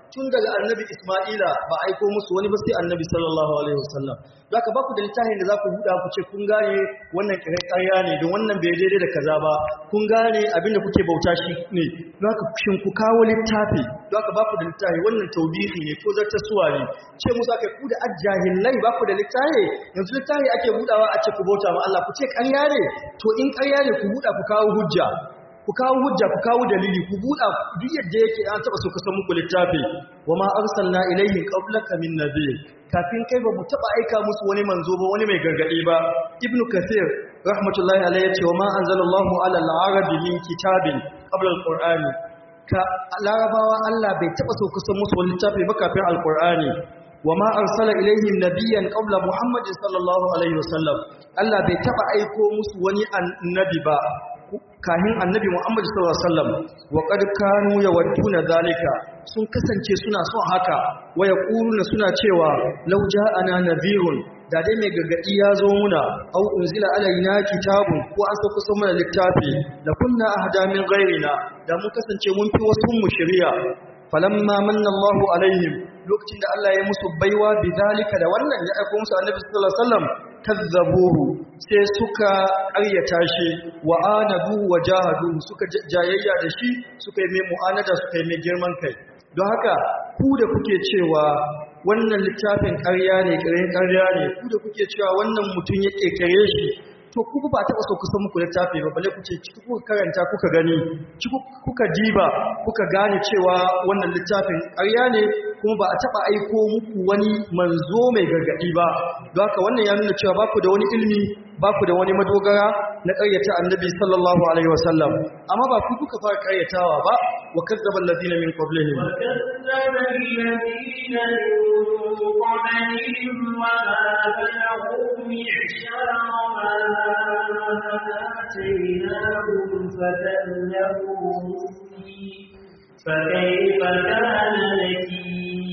tun daga annabi Isma'ila ba aiko musu wani ba sai annabi sallallahu alaihi wasallam zaka ba ku da littafin da za ku buɗa ku ce kun gane wannan kirai ƙarya ne don wannan bai daidai da kaza ba kun gane abin da kuke bauta shi ne don haka shin ku kawo littafi don haka ba ku da littafi wannan taubihi ne ko zarta suwa ne ce musu aka ku da ajahillai ba ku da littafi yanzu littafi ake buɗawa a ce ku bauta ma Allah ku ce ƙarya ne to in ƙarya ne ku buɗa ku kawo hujja ku kawo hujja ku kawo dalili ku buɗa duk yadda yake an taɓa so kusan muku littafi wa ma arsalna ilaihim qablaka min nabiy kafin kai ba mu taɓa aika musu wani manzo ba wani mai gargaɗi ba ibnu kathir rahmatullahi alayhi yace wa ma anzalallahu ala al-arabi min kitabin qabla al-qur'ani ka larabawa Allah bai taɓa so kusan musu wani littafi ba kafin al-qur'ani wa ma arsala ilaihim nabiyyan qabla muhammadin sallallahu alaihi wasallam Allah bai taɓa aiko musu wani annabi ba kahin annabi Muhammad sallallahu alaihi wasallam wa qad kanu yawadduna zalika sun kasance suna son haka wa yaquluna suna cewa law ja'ana nadhirun da dai mai gargadi ya zo muna au unzila alaina kitabun ko an sauka so mana littafi la kunna ahda min ghairina da mun kasance mun fi wasu mu shari'a falamma manna Allahu alaihim lokacin da Allah ya musu baiwa bidalika da wannan ya aika musu annabi sallallahu alaihi wasallam kazzabuhu sai suka ƙaryata shi wa anadu wa jahadu suka jayayya da shi suka yi mai mu'anada suka yi mai girman kai don haka ku da kuke cewa wannan littafin ƙarya ne ƙarin ƙarya ne ku da kuke cewa wannan mutum ya ƙirƙire shi to ku ba taɓa so kusan muku littafi ba balle kuce ciki kuka karanta kuka gani ciki kuka diba kuka gane cewa wannan littafin ƙarya ne kuma ba a taɓa aiko muku wani manzo mai gargaɗi ba don haka wannan ya nuna cewa baku da wani ilmi baku da wani madogara na ƙaryata annabi sallallahu alaihi wasallam amma ba ku kuka fara ƙaryatawa ba wa kazzaba alladhina min qablihim فكيف كان نكير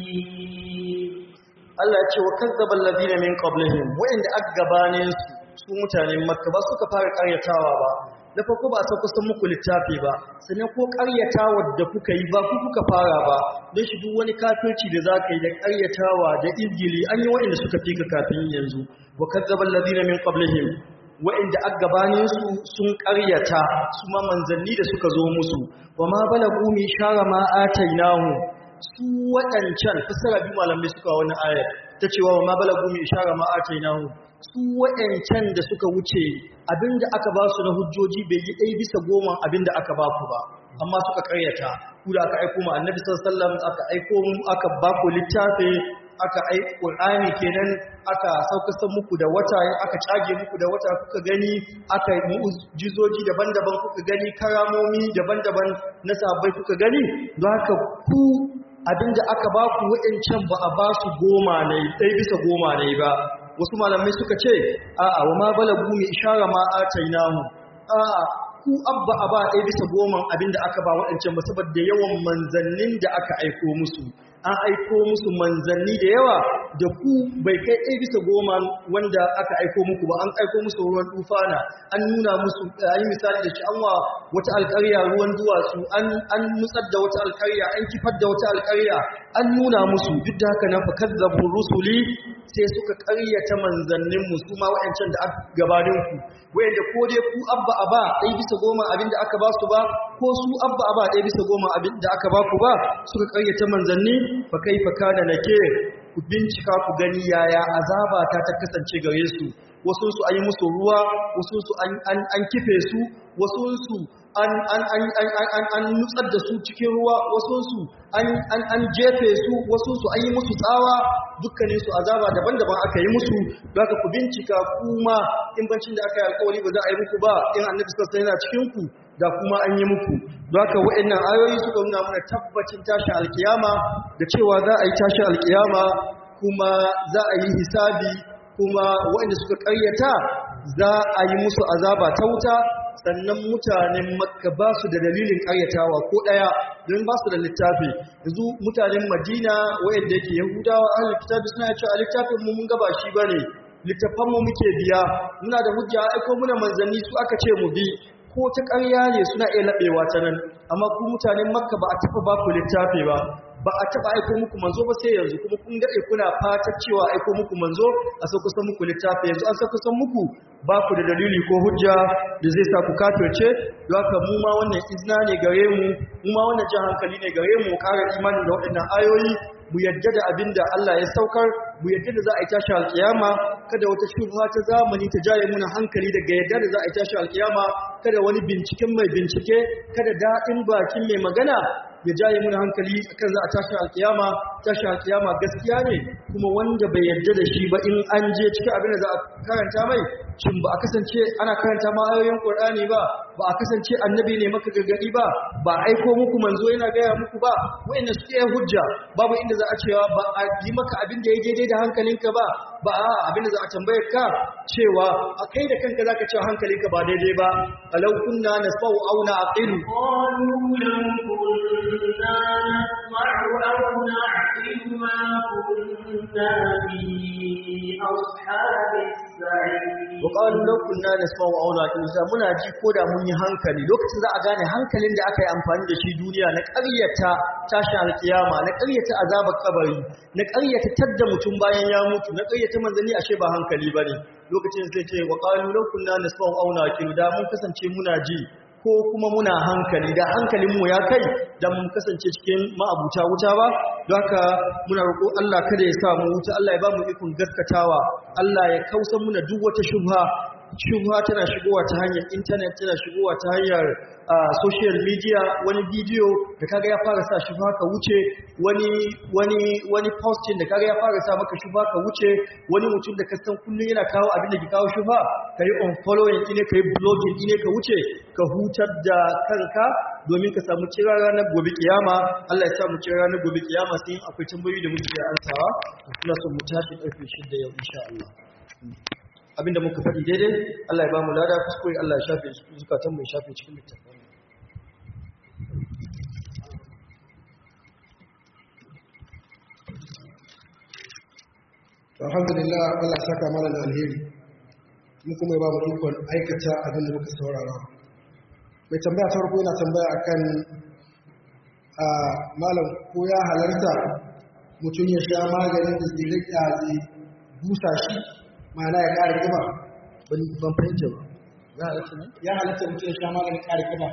Allah ya ce wa kazzaba alladhina min qablihim wa'inda aka gabanin su su mutanen Makka ba suka fara ƙaryatawa ba da farko ba sa kusan muku littafi ba sannan ko ƙaryatawa da kuka yi ba ku kuka fara ba don shi duk wani kafirci da zaka yi da ƙaryatawa da izgili an yi wa'inda suka fi ka kafin yanzu wa kazzaba alladhina min qablihim wa'inda aka gabanin su sun ƙaryata su ma manzanni da suka zo musu wa ma balagu mi shara ma atainahu su waɗancan fasara biyu malamai suka wani ayar ta cewa wa ma balagu mi ishara ma atainahu su waɗancan da suka wuce abinda aka ba su na hujjoji bai yi ɗaya bisa goma abinda aka ba ku ba amma suka karyata ku da aka aiko mu annabi sallallahu alaihi wasallam aka aiko mu aka ba ku littafi aka ai qur'ani kenan aka saukasan muku da wata aka cage muku da wata kuka gani aka yi mu'jizoji daban-daban kuka gani karamomi daban-daban na sahabbai kuka gani don haka ku abinda aka ba ku waɗancan ba a ba su goma ne ɗai bisa goma ne ba wasu malamai suka ce a'a wa ma balagu mi ishara ma atainahu a'a ku abba a ba ɗai bisa goma abinda aka ba waɗancan ba saboda yawan manzannin da aka aiko musu an aiko musu manzanni da yawa da ku bai kai ɗaya bisa goma wanda aka aiko muku ba an aiko musu ruwan tufana an nuna musu an yi misali da shi an wa wata alƙarya ruwan duwatsu an nutsar da wata alƙarya an kifar da wata alƙarya an nuna musu duk da haka na fakazzabu rusuli sai suka ƙaryata manzannin mu su ma wa'ancan da aka gabanin ku wayanda ko dai ku abba aba ɗaya bisa goma abin da aka ba su ba ko su abba aba ɗaya bisa goma abin da aka ba ku ba suka ƙaryata manzanni fa kaifa kana nakir ku bincika ku gani yaya azaba ta ta kasance gare su wasu su an yi musu ruwa wasu su an an kife su wasu su an an an an an an nutsar da su cikin ruwa wasu su an an an jefe su wasu su an yi musu tsawa dukkanin su azaba daban-daban aka yi musu zaka ku bincika kuma in bancin da aka yi alƙawari ba za a yi muku ba in annabi sallallahu alaihi wasallam yana cikin ku da kuma an yi muku don haka wa'annan ayoyi suka nuna mana tabbacin tashin alkiyama da cewa za a yi tashin alkiyama kuma za a yi hisabi kuma waɗanda suka ƙaryata za a yi musu azaba ta wuta sannan mutanen makka ba su da dalilin ƙaryatawa ko ɗaya don ba su da littafi yanzu mutanen madina waɗanda yake yahudawa an littafi suna cewa a littafin mu mun gaba shi ba ne littafanmu muke biya muna da hujja aiko muna manzanni su aka ce mu bi ko ta ƙarya ne suna iya laɓewa ta nan amma ku mutanen makka ba a taɓa ba ku littafi ba ba a taba aiko muku manzo ba sai yanzu kuma kun dade kuna fatar cewa aiko muku manzo a sauko san muku littafi yanzu an sauko san muku ba ku da dalili ko hujja da zai sa ku kafirce don haka mu ma wannan izna ne gare mu mu ma wannan jan hankali ne gare mu ƙara imani da waɗannan ayoyi mu yadda da abin da Allah ya saukar mu yadda da za a yi tashi alkiyama kada wata shubha ta zamani ta jaye muna hankali daga yadda da za a yi tashi alkiyama kada wani binciken mai bincike kada daɗin bakin mai magana ya jaye muna hankali akan za a tashi alkiyama tashi alkiyama gaskiya ne kuma wanda bai yadda da shi ba in an je cikin abin da za a karanta mai shin ba a kasance ana karanta ma ayoyin Qur'ani ba ba a kasance annabi ne maka gargadi ba ba aiko muku manzo yana gaya muku ba wayanda suke hujja babu inda za a cewa ba a yi maka abin da ya daidai da hankalinka ba ba a abin da za a tambaye ka cewa a kai da kanka zaka cewa hankalinka ba daidai ba alau kunna nasfa'u aw na'qilu قالوا لو كنا نسمع أو نعقل ما كنا في أصحاب السعير وقالوا لو كنا نسمع أو نعقل za muna ji ko da mun yi hankali lokacin za a gane hankalin da aka yi amfani da shi duniya na ƙaryata tashin alkiyama na ƙaryata azabar kabari na ƙaryata tadda mutum bayan ya mutu na ƙaryata manzanni ashe ba hankali bane lokacin sai ce wa qalu law kunna nasma'u aw naqilu da mun kasance muna ji ko kuma muna hankali da hankalinmu ya kai da mun kasance cikin ma'abuta wuta ba don haka muna roƙo Allah kada ya sa mu wuta Allah ya ba mu ikon gaskatawa Allah ya kausa muna duk wata shubha shubha tana shigowa ta hanyar intanet tana shigowa ta hanyar social media wani bidiyo da kaga ya fara sa shubha ka wuce wani wani wani posting da kaga ya fara sa maka shubha ka wuce wani mutum da ka san kullun yana kawo abin da ke kawo shubha kai unfollowing ine kai blogging ine ka wuce ka hutar da kanka domin ka samu cira ranar gobe kiyama Allah ya sa mu cira ranar gobe kiyama sai akwai tambayoyi da muke ansawa kuma son mu tashi karfe 6 yau insha Allah abinda muka faɗi daidai Allah ya ba mu lada kuskure Allah ya shafe zukatan mu ya shafe cikin littafin alhamdulillah Allah ya saka mana da alheri mu kuma ya ba mu ikon aikata abin da muka saurara mai tambaya ta farko yana tambaya akan a malam ko ya halarta mutum ya sha maganin da zai rika zai busa shi ma'ana ya ƙara ƙiba ban fahimta ba ya halatta ne ya halatta mutum ya sha maganin ƙara ƙiba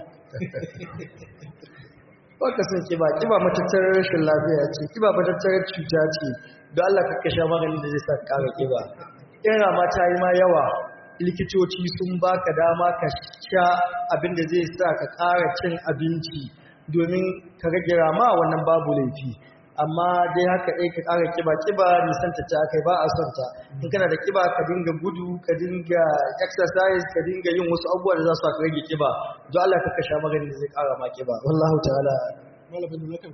ba ka san kiba kiba matattarar rashin lafiya ce kiba matattarar cuta ce don Allah ka sha maganin da zai sa ka ƙara kiba in rama ta yi ma yawa likitoci sun baka dama ka sha abin da zai sa ka ƙara cin abinci domin ka rage rama wannan babu laifi amma dai haka ɗai ka ƙara kiba kiba nisanta ta kai ba a son ta in kana da kiba ka dinga gudu ka dinga exercise ka dinga yin wasu abubuwa da za su ka rage kiba don Allah ka sha maganin da zai ƙara ma kiba wallahu ta'ala malamin da zaka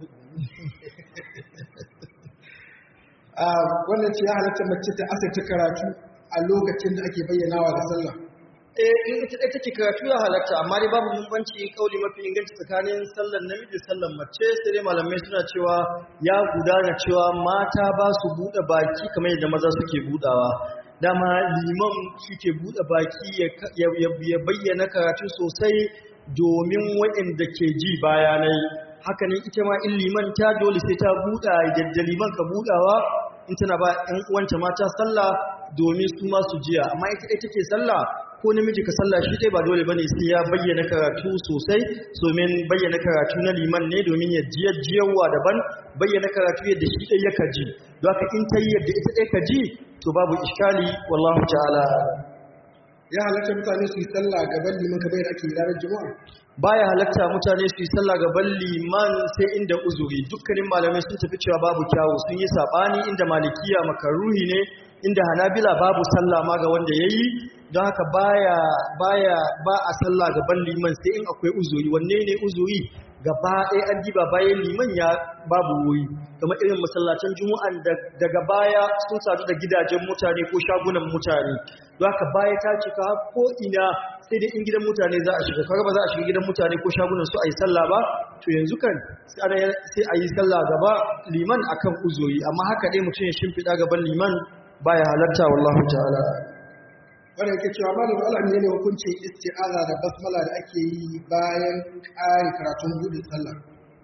a wannan ce ya halatta mace ta asirta karatu a lokacin da ake bayyanawa da sallah eh in ita ɗaya take karatu ya halatta amma dai babu bambanci kauli mafi inganci tsakanin sallar namiji sallar mace sai dai malamai suna cewa ya gudana cewa mata ba su buɗe baki kamar yadda maza suke buɗawa dama liman suke buɗe baki ya bayyana karatu sosai domin waɗanda ke ji bayanai haka ne ita ma in liman ta dole sai ta buɗa da liman ka buɗawa in tana ba ‘yan uwanta mata sallah domin su masu jiya amma ita ɗaya take sallah ko namiji ka sallah shi dai ba dole bane sai ya bayyana karatu sosai domin bayyana karatu na liman ne domin ya jiyar jiyarwa daban bayyana karatu yadda shi ɗaya ya kaji don haka in ta yi yadda ita ɗaya ka ji to babu iskali wallahu ta'ala ya halatta mutane su yi sallah gaban liman kamar yadda ake yi ranar juma'a baya halatta mutane su yi sallah gaban liman sai inda uzuri dukkanin malamai sun tafi cewa babu kyawu sun yi sabani inda malikiya makaruhi ne inda hanabila babu sallah ma ga wanda yayi don haka baya baya ba a sallah gaban liman sai in akwai uzuri wanne ne uzuri gaba ɗaya an diba bayan liman ya babu wuri kamar irin masallacin juma'an daga baya sun sadu da gidajen mutane ko shagunan mutane don haka baya ta cika ko ina sai dai in gidan mutane za a shiga kaga ba za a shiga gidan mutane ko shagunan su a yi sallah ba to yanzu kan sai a yi sallah gaba liman akan uzuri amma haka dai mutum ya shimfiɗa gaban liman baya halarta wallahu ta'ala wanda yake cewa malam Allah ne ne hukuncin isti'aza da basmala da ake yi bayan ƙari karatun gudun sallah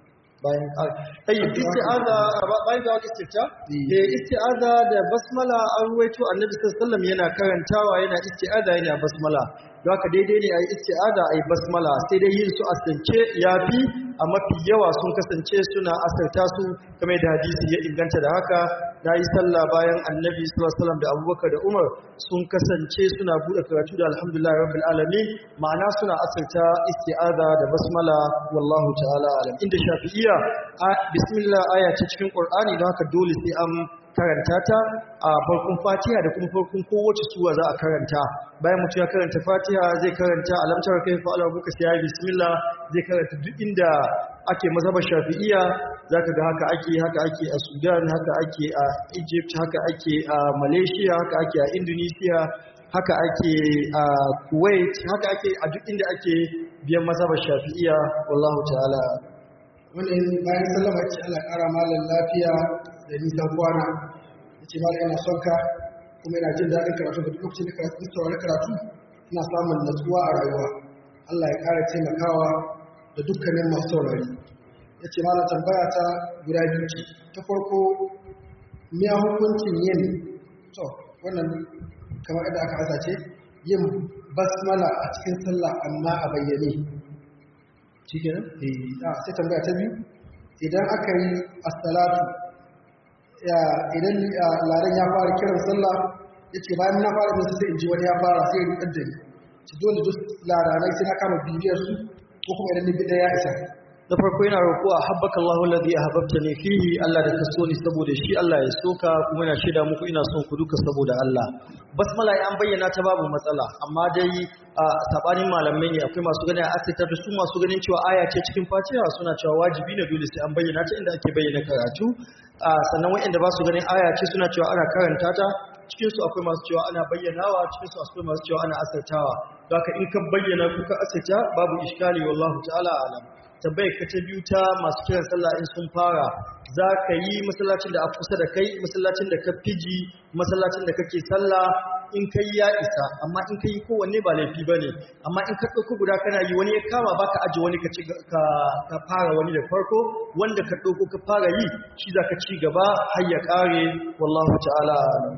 bayan tayyib isti'aza bayan da wani istifta eh isti'aza da basmala an ruwaito annabi sallallahu alaihi wasallam yana karantawa yana isti'aza yana basmala don haka daidai ne ayi isti'aza ayi basmala sai dai yin su asance yafi a mafi yawa sun kasance suna asarta su kamar da hadisi ya inganta da haka na yi sallah bayan annabi sallallahu alaihi wasallam da abubakar da umar sun kasance suna buɗe karatu da alhamdulillah rabbil alamin ma'ana suna asarta isti'aza da basmala wallahu ta'ala alam inda shafi'iyya bismillah aya ce cikin qur'ani don haka dole sai an karanta ta a farkon fatiha da kuma farkon kowace suwa za a karanta bayan mutum ya karanta fatiha zai karanta alamtar kai fa Allah buka sai ya bismillah zai karanta duk inda ake mazhaba shafi'iyya zaka ga haka ake haka ake a Sudan haka ake a Egypt haka ake a Malaysia haka ake a Indonesia haka ake a Kuwait haka ake a duk inda ake biyan mazhaba shafi'iyya wallahu ta'ala wannan bayan sallama ce Allah ƙara malam lafiya da nisan kwana ya ce malam ina son ka kuma ina jin daɗin karatu da lokacin da karatu saurari karatu ina samun natsuwa a rayuwa Allah ya ƙara taimakawa da dukkanin masu saurari ya ce malam tambaya ta guda biyu ce ta farko miya hukuncin yin to wannan kamar yadda aka asa ce yin basmala a cikin sallah amma a bayyane shi kenan sai tambaya ta biyu idan aka yi assalatu idan ladan ya fara kiran sallah ya ce bayan na fara nisa sai in ji wani ya fara sai ya rikar da ni ci dole duk ladanai sai na kama bibiyar su ko kuma idan ni bida ya isa da farko yana roƙo a habbaka Allahu alladhi ahbabtani fihi Allah da ka so ni saboda shi Allah ya soka kuma ina shaida muku ina son ku duka saboda Allah basmala an bayyana ta babu matsala amma dai a sabanin malamai ne akwai masu ganin asita da su masu ganin cewa aya ce cikin Fatiha suna cewa wajibi ne dole sai an bayyana ta inda ake bayyana karatu sannan wanda ba su ganin aya ce suna cewa ana karanta ta cikin su akwai masu cewa ana bayyanawa cikin su akwai masu cewa ana asirtawa don haka in ka bayyana ko ka asirta babu iskali wallahu ta'ala alam tambayar ka ta biyu ta masu kiran sallah in sun fara za ka yi masallacin da a kusa da kai masallacin da ka fiji masallacin da kake sallah in kai ya isa amma in ka yi kowanne ba laifi ba ne amma in ka ɗauko guda kana yi wani ya kama ba ka aji wani ka fara wani da farko wanda ka ɗauko ka fara yi shi za ka ci gaba har ya ƙare wallahu ta'ala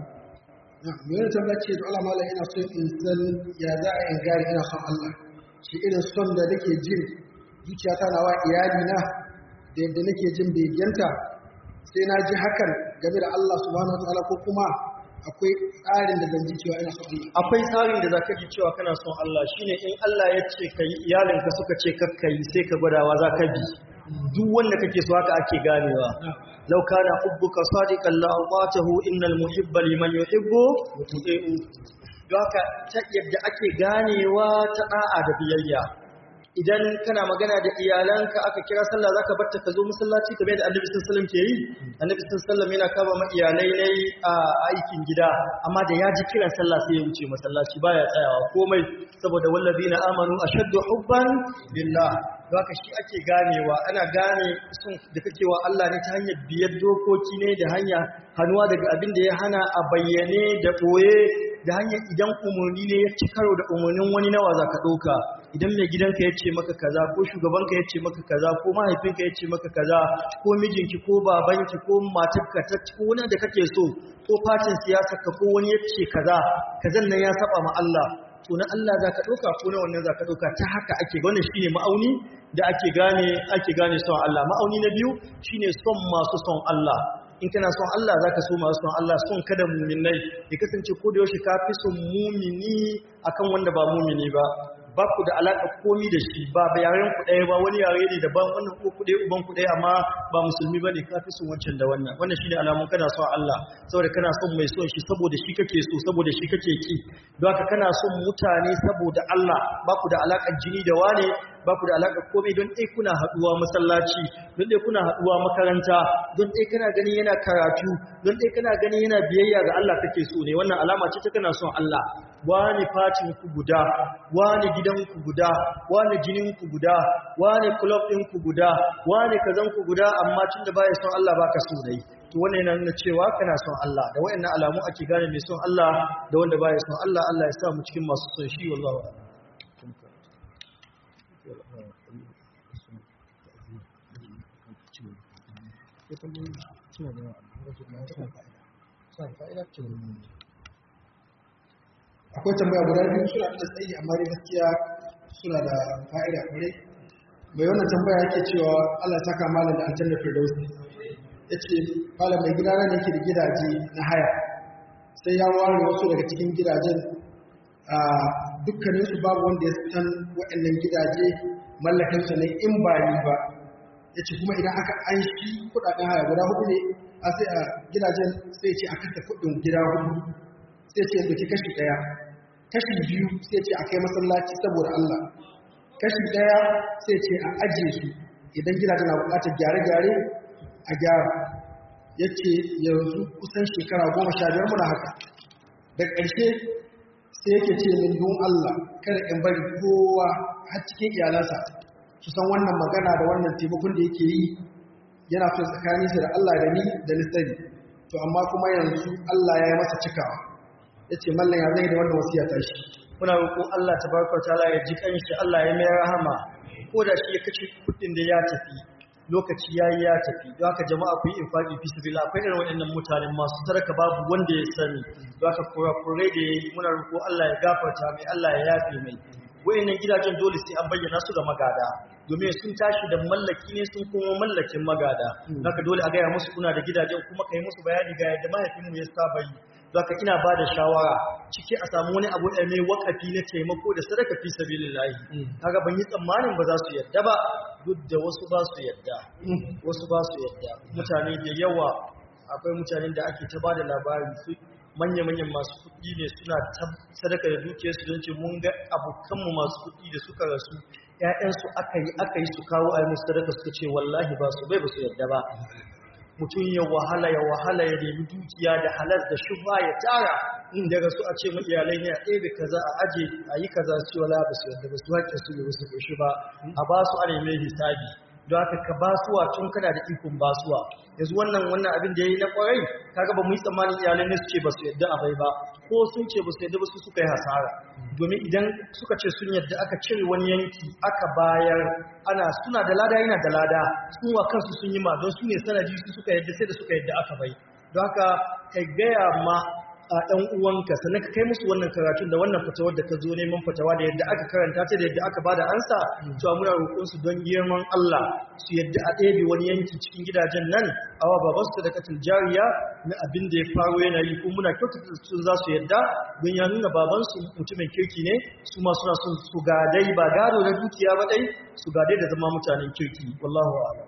mai yana tambaya ce da Allah malam ina so in san ya za a yin gari ina son Allah shi irin son da nake jin zuciyata na wa iyalina da yadda nake jin begenta sai na ji hakan game da Allah subhanahu wataala ko kuma akwai tsarin da zan ji cewa ina son Allah akwai tsarin da zaka ji cewa kana son Allah shine in Allah ya ce kai iyalinka suka ce kakka yi sai ka gwadawa za ka bi duk wanda kake so haka ake ganewa law kana hubbuka sadiqan la atatahu innal muhibba liman yuhibbu yuti'u don haka ta yadda ake ganewa ta da'a da biyayya idan kana magana da iyalanka aka kira sallah zaka barta ka zo masallaci kamar da Annabi sallallahu alaihi wasallam ke yi Annabi sallallahu alaihi wasallam yana kaba ma iyalai ne a aikin gida amma da ya ji kiran sallah sai ya wuce masallaci baya tsayawa komai saboda wallazina amanu ashaddu hubban lillah haka shi ake ganewa ana gane sun da kake wa Allah ne ta hanyar biyar dokoki ne da hanya hannuwa daga abin da ya hana a bayyane da ɓoye da hanyar idan umarni ne ya ci karo da umarnin wani nawa za ka ɗauka idan mai gidanka ya ce maka kaza ko shugabanka ya ce maka kaza ko mahaifinka ya ce maka kaza ko mijinki ko babanki ko matarka ta ko wani da kake so ko fatin siyasa ka ko wani ya ce kaza kazan nan ya saba ma Allah to na Allah za ka ɗauka ko na wannan za ka ɗauka ta haka ake wannan shi ne ma'auni da ake gane ake gane son Allah ma'auni na biyu shi ne son masu son Allah in kana son Allah za ka so masu son Allah son kada muminai ya kasance ko da yaushe ka fi son mumini akan wanda ba mumini ba ba ku da alaƙa komi da shi ba ba yaren ku ɗaya ba wani yare ne daban wannan ko ku ɗaya uban ku ɗaya amma ba musulmi ba ne ka fi son wancan da wannan wannan shine alamun kana son Allah saboda kana son mai son shi saboda shi kake so saboda shi kake ki don haka kana son mutane saboda Allah ba ku da alaƙar jini da wane ba ku da alaƙar komai don ɗai kuna haɗuwa masallaci don ɗai kuna haɗuwa makaranta don ɗai kana gani yana karatu don ɗai kana gani yana biyayya ga Allah kake so ne wannan alama ce ta kana son Allah wani fatin ku guda wani gidan ku guda wani jinin ku guda wani club ɗin ku guda wani kazan ku guda amma tunda baya son Allah baka so dai to wannan yana nuna cewa kana son Allah da wayannan alamu ake gane mai son Allah da wanda baya son Allah Allah ya sa mu cikin masu son shi wallahi suna da yawa suna da fa'ida akwai tambaya guda biyu suna da tsayi amma dai gaskiya suna da fa'ida kwarai mai wannan tambaya yake cewa Allah ta kama da aljanna firdausi yace malam mai gidana ne yake da gidaje na haya sai ya ware wasu daga cikin gidajen a dukkanin su babu wanda ya san waɗannan gidaje mallakin sa ne in ba ni ba yace kuma idan aka an shi kudaden haya guda hudu ne a sai a gidajen sai ce a kasa kudin gida hudu sai ce doki kashi daya kashi biyu sai ce a kai masallaci saboda Allah kashi daya sai ce a ajiye su idan gidajen na bukatar gyare-gyare a gyara ya ce yanzu kusan shekara goma sha biyar muna haka da ƙarshe sai yake ce min don Allah kada in bari kowa har cikin iyalansa su san wannan magana da wannan taimakon da yake yi yana so tsakanin shi da Allah da ni da nisari to amma kuma yanzu Allah ya yi masa cikawa ya ce mallan ya zai da wannan wasiya ta shi muna roƙo Allah tabaraka ta'ala ya ji kanshi Allah ya mai rahama ko da shi ya kace kudin da ya tafi lokaci yayi ya tafi don haka jama'a ku yi infaqi fi sabilillah akwai irin waɗannan mutanen masu sadaka babu wanda ya sani don haka kurakurai da yayi muna roƙo Allah ya gafarta mai Allah ya yafe mai wayannan gidajen dole sai an bayyana su ga magada domin sun tashi da mallaki ne sun kuma mallakin magada haka dole a gaya musu kuna da gidajen kuma kai musu bayani ga yadda mahaifinmu ya saba yi zaka ina ba da shawara ciki a samu wani abu da mai wakafi na taimako da sadaka fi sabilillahi kaga ban yi tsammanin ba za su yadda ba duk da wasu ba su yadda wasu ba su yadda mutane da yawa akwai mutanen da ake ta bada labarin su manya-manyan masu kuɗi ne suna sadaka da dukiyarsu don ce mun ga abokanmu masu kuɗi da suka rasu ‘ya'yansu aka yi aka yi su kawo a yi musu sadaka suka ce wallahi ba su bai ba su yadda ba mutum ya wahala ya wahala ya nemi dukiya da halar da shubha ya tara inda rasu a ce iyalai ne a ɗebe kaza a aje a yi kaza su wala ba su yadda ba su haƙƙin su ba su ƙoshi ba a ba su ana mai hisabi don haka ka basuwa tun kana da ikon basuwa yanzu wannan wannan abin da ya yi na kwarai kaga ba mu yi tsammanin iyalai ne su ce ba su yadda a bai ba ko sun ce ba su yadda ba su suka yi hasara domin idan suka ce sun yadda aka cire wani yanki aka bayar ana suna da lada yana da lada sun wa kansu sun yi ma don su ne sanadi su suka yadda sai da suka yadda aka bai don haka kai gaya ma a ɗan uwanka sannan ka kai musu wannan karatun da wannan fatawar da ka zo neman fatawa da yadda aka karanta ta da yadda aka bada ansa cewa muna roƙon su don girman Allah su yadda a ɗebe wani yanki cikin gidajen nan awa baban su da katil jariya na abin da ya faro yana yi ko muna kyautata su za su yadda don ya nuna baban su mutumin kirki ne su ma suna son su gadai ba gado na dukiya ba dai su gadai da zama mutanen kirki wallahu a'lam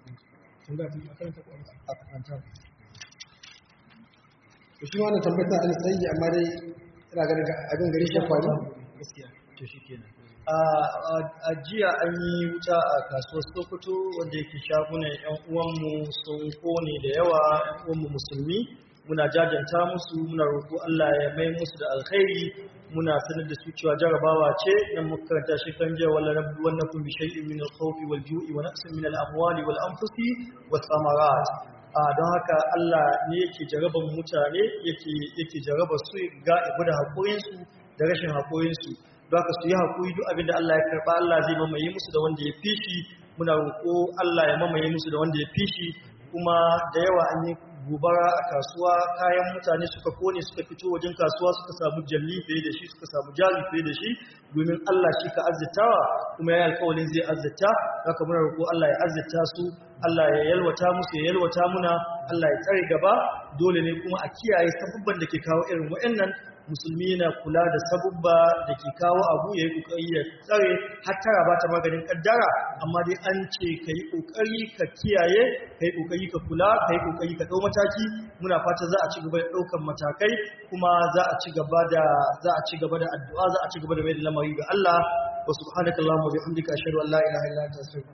to shi wannan tambayar ta alsayi amma dai ina ganin abin gari shi faru gaskiya to shikenan a jiya an yi wuta a kasuwar Sokoto wanda yake shagunan yan uwanmu sun kone da yawa yan uwanmu musulmi muna jajanta musu muna roƙo Allah ya mai musu da alkhairi muna sanar da su cewa jarabawa ce dan makaranta shi kan jiya wala rabbi wannakum bi shay'in min al-khawfi wal ju'i wa naqsin min al-amwali wal anfusi was samarat a don haka Allah ne yake jaraban mutane yake yake jarabar su ga ibu da haƙorinsu da rashin haƙorinsu don haka su yi haƙuri duk abinda Allah ya karɓa Allah zai mamaye musu da wanda ya fi shi muna roƙo Allah ya mamaye musu da wanda ya fi shi kuma da yawa an yi gobara a kasuwa kayan mutane suka kone suka fito wajen kasuwa suka samu jalli fiye da shi suka samu jari fiye da shi domin Allah shi ka azzitawa kuma ya alƙawarin zai azzita haka muna roƙo Allah ya azzita su Allah ya yalwata musu ya yalwata muna Allah ya tsare gaba dole ne kuma a kiyaye sabubban da ke kawo irin waɗannan musulmi yana kula da sabubba da ke kawo abu ya yi ƙoƙari ya tsare har tara ba ta maganin ƙaddara amma dai an ce ka yi ƙoƙari ka kiyaye ka yi ƙoƙari ka kula ka yi ƙoƙari ka ɗau mataki muna fata za a ci gaba da ɗaukan matakai kuma za a ci gaba da za a ci gaba da addu'a za a ci gaba da mai da lamari ga Allah wa subhanakallahumma wa bihamdika ashhadu an la ilaha illa anta astaghfiruka